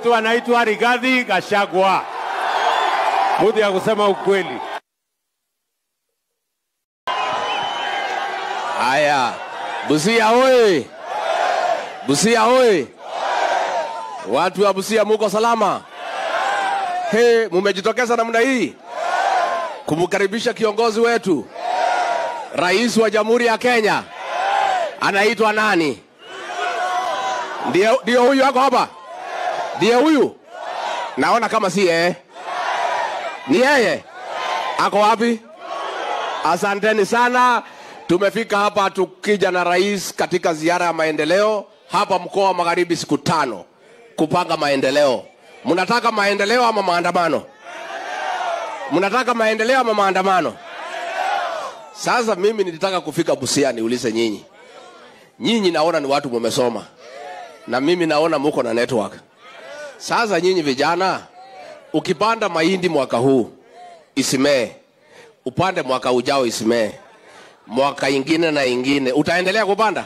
mtu anaitwa Rigathi Gachagua, mtu ya kusema ukweli. Haya, Busia oye! Busia oye! Watu wa Busia muko salama? He, mumejitokeza namna hii kumkaribisha kiongozi wetu, rais wa Jamhuri ya Kenya. Anaitwa nani? Ndio, ndio huyu ako hapa, ndiye huyu. Naona kama si yeye, ni yeye. Ako wapi? Asanteni sana. Tumefika hapa tukija na rais katika ziara ya maendeleo hapa mkoa wa Magharibi, siku tano kupanga maendeleo. Mnataka maendeleo ama maandamano? Mnataka maendeleo ama maandamano? Sasa mimi nilitaka kufika Busia niulize nyinyi, nyinyi naona ni watu mumesoma na mimi naona muko na network. Sasa nyinyi vijana, ukipanda mahindi mwaka huu isimee, upande mwaka ujao isimee, mwaka ingine na ingine, utaendelea kupanda?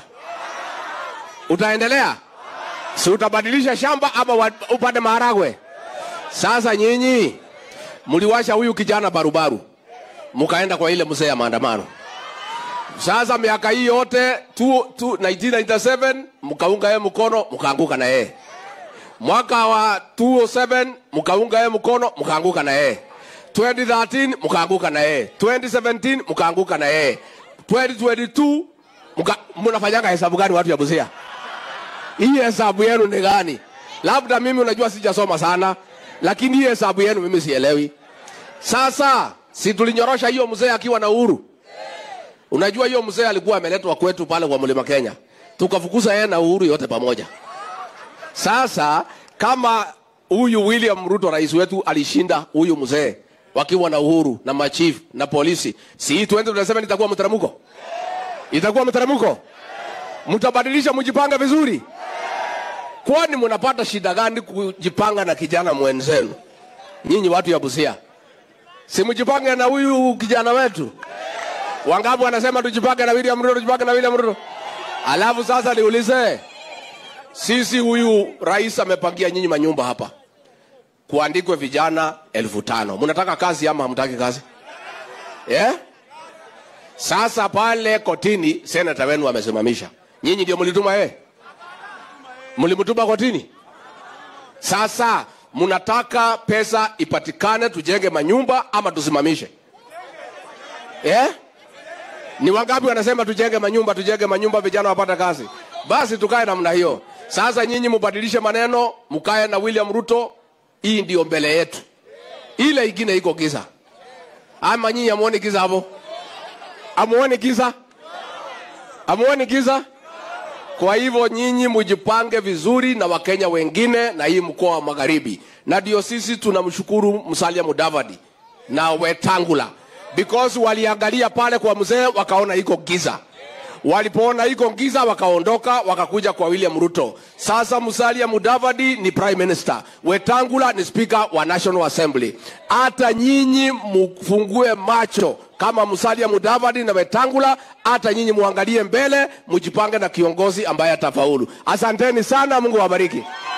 Utaendelea? si utabadilisha shamba ama wa- upande maharagwe? Sasa nyinyi mliwasha huyu kijana barubaru, mkaenda kwa ile mzee ya maandamano. Sasa miaka hii yote tu, tu, 1997 mkaunga yeye mkono, mkaanguka na yeye. Mwaka wa 207 mkaunga yeye mkono, mkaanguka na yeye. 2013 mkaanguka na yeye. 2017 mkaanguka na yeye. 2022 mka, mnafanyanga hesabu gani watu ya Busia? hii hesabu yenu ni gani? Labda mimi unajua sijasoma sana, lakini hii hesabu yenu mimi sielewi. Sasa si tulinyorosha hiyo mzee akiwa na uhuru? Unajua hiyo mzee alikuwa ameletwa kwetu pale kwa mlima Kenya, tukafukuza yeye na uhuru yote pamoja. Sasa kama huyu William Ruto rais wetu alishinda huyu mzee wakiwa na uhuru na machief na polisi, si hii 2027 itakuwa mteremko? Itakuwa mteremko? Mtabadilisha, mjipange vizuri. Kwani mnapata shida gani kujipanga na kijana mwenzenu? Nyinyi watu ya Busia, si mjipange na huyu kijana wetu. Wangapi wanasema tujipange na William Ruto, tujipange na William Ruto? Alafu sasa niulize, sisi huyu rais amepangia nyinyi manyumba hapa, kuandikwe vijana elfu tano. Mnataka kazi ama hamtaki kazi? Yeah? Sasa pale kotini senata wenu amesimamisha, nyinyi ndio mlituma yeye, mlimtuma kotini. Sasa mnataka pesa ipatikane tujenge manyumba ama tusimamishe? Eh? Ni wangapi wanasema tujenge manyumba, tujenge manyumba, vijana wapate kazi? Basi tukae namna hiyo. Sasa nyinyi mubadilishe maneno, mkae na William Ruto. Hii ndio mbele yetu, ile ingine iko giza. Ama nyinyi amuoni giza hapo? Amuoni giza? Amuoni giza? Kwa hivyo nyinyi mujipange vizuri na Wakenya wengine na hii mkoa wa Magharibi, na ndio sisi tunamshukuru Musalia Mudavadi na Wetangula because waliangalia pale kwa mzee wakaona iko giza. Walipoona iko giza wakaondoka wakakuja kwa William Ruto. Sasa Musalia Mudavadi ni prime minister, Wetangula ni speaker wa National Assembly. Hata nyinyi mufungue macho kama Musalia Mudavadi na Wetangula, hata nyinyi muangalie mbele, mujipange na kiongozi ambaye atafaulu. Asanteni sana, Mungu awabariki.